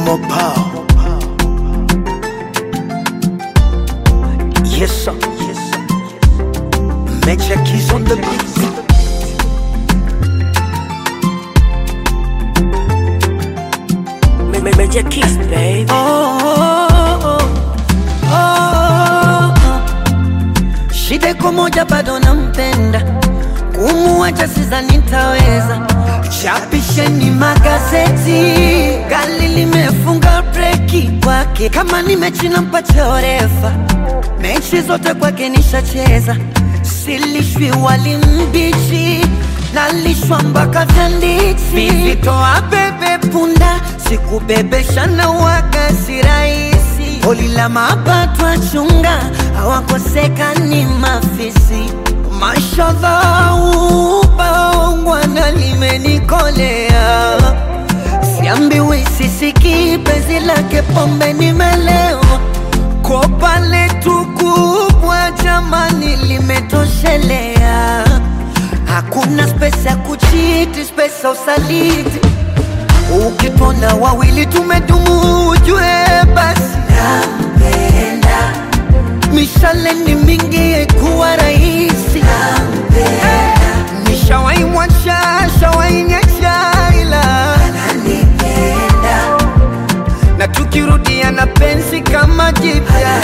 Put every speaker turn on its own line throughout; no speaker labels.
Mopa. Yes, sir. Yes, sir. Major keys on the beat.
Ma- ma- Major Kiss, baby.
Oh, oh, oh, oh. Shida iko moja, bado nampenda, kumuacha sidhani nitaweza. Chapisheni magazeti, gari limefunga breki kwake, kama ni mechi nampatia orefa, mechi zote kwake nishacheza, silishwi wali mbichi nalishwa mpaka vyanditi, vivitoa bebe punda, sikubebesha na waga si rahisi, holi la mapato achunga, hawakosekani mafisi Mashallah, ubaongwana limenikolea, siambiwi sisiki penzi lake pombe nimelewa, kopa letu kubwa jamani limetoshelea, hakuna spesi ya kuchiti, spesi ya usaliti. Ukitona wawili tumedumu, ujue basi nampenda mishale ni mingi haikuwa rahisi nishawai mwacha shawai nyesha ila na tukirudia na penzi kama jipya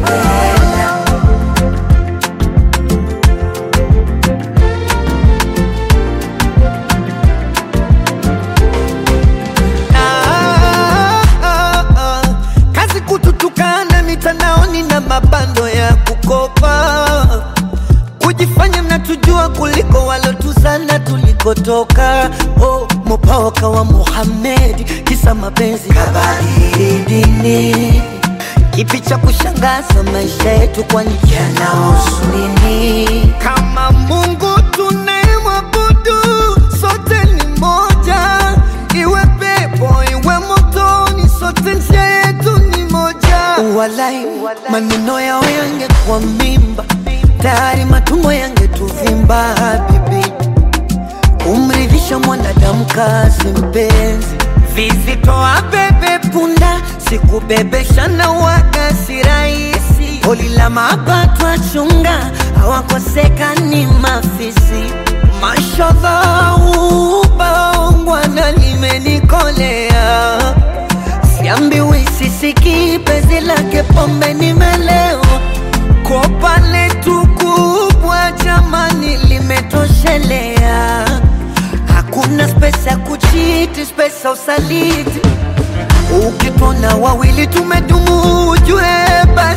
Ah, ah, ah. kazi kututukana mitandaoni na mabando ya kukopa kujifanya mnatujua kuliko walotuzana tulikotoka oh, mopaoka wa Muhammad kisa mapenzi kabadili dini kipi cha kushangaza maisha yetu kwani yanahusu nini kama Mungu tunayemwabudu sote ni moja iwe pepo iwe motoni sote njia yetu ni moja walai maneno yao yangekuwa mimba tayari matumbo yangetuvimba bibi kumridhisha mwanadamu kazi mpenzi vizitoa bebe punda sikubebesha na waga si rahisi holi la mapato achunga hawakosekani mafisi mashodha ubaongwana limenikolea siambiwi sisiki penzi lake pombe nimelewa kopa letu kubwa jamani limetoshelea hakuna spesi ya kuchiti spesi ya usaliti ukitona wawili tumedumu ujue basi